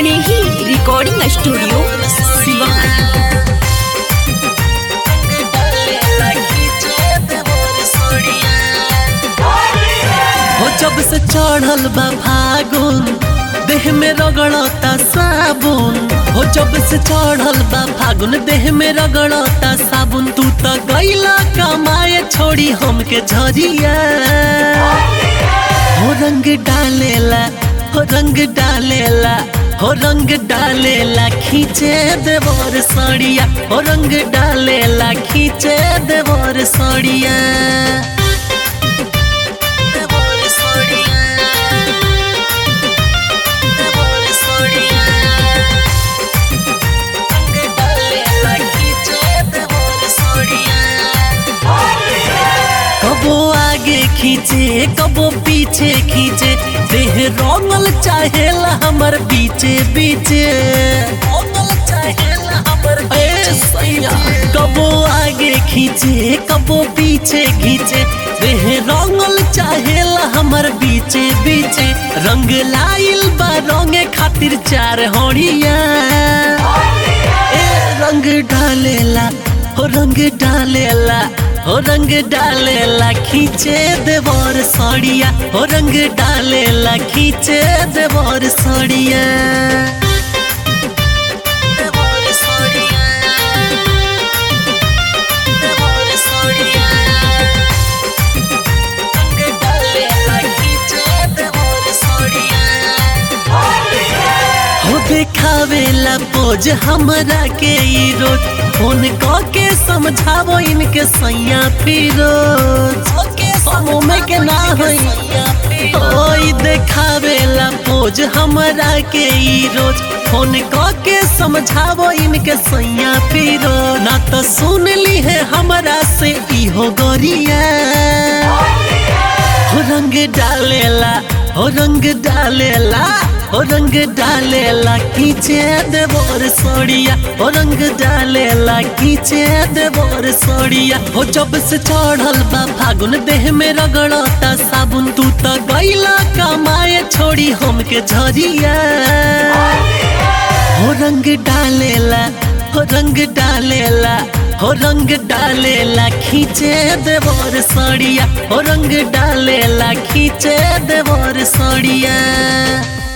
स्नेही recording studio Siwan हो जब से चढ़ल बा फागुन देह में रगड़ता साबुन हो जब से चढ़ल बा फागुन देह में रगड़ता साबुन तू तो गईला कमाए छोड़ी हमके झरिया हो रंग डालेला हो रंग डालेला हो रंग डालेला खींचे देवर सड़िया हो रंग डालेला खींचे देवर सड़िया देवर सड़िया देवर सड़िया रंग डालेला खींचे देवर सड़िया कबो आगे खींचे कबो पीछे खींचे देह रंगल चाहेला हमर बीचे बीचे रंगल चाहेला हमर बीचे सैया कबो आगे खींचे कबो पीछे खींचे देह रंगल चाहेला हमर बीचे बीचे रंग लाइल बा रंगे खातिर चार होड़िया ए रंग डालेला हो रंग डालेला हो रंग डालेला खींचे देवर सड़िया हो रंग डालेला खींचे देवर सड़िया देवर सड़िया देवर सड़िया रंग डालेला खींचे देवर सड़िया हो देखावेला पोज हमरा के ई रोज फोन क के समझावो इनके सैया फिरोज समूह में के ना होई ओई देखावेला पोज हमरा के ई रोज फोन क के समझावो इनके सैया फिरो ना तो सुन ली है हमरा से इहो गोरिया हो रंग डालेला हो रंग डालेला हो रंग डालेला खींचे देवर सोड़िया हो रंग डालेला खींचे देवर सोड़िया हो जब से चढ़ल बा फागुन देह में रगड़ता साबुन तू तो गईला कमाए छोड़ी हमके झरिया हो रंग डालेला हो रंग डालेला हो रंग डालेला खींचे देवर सड़िया हो रंग डालेला खींचे देवर सड़िया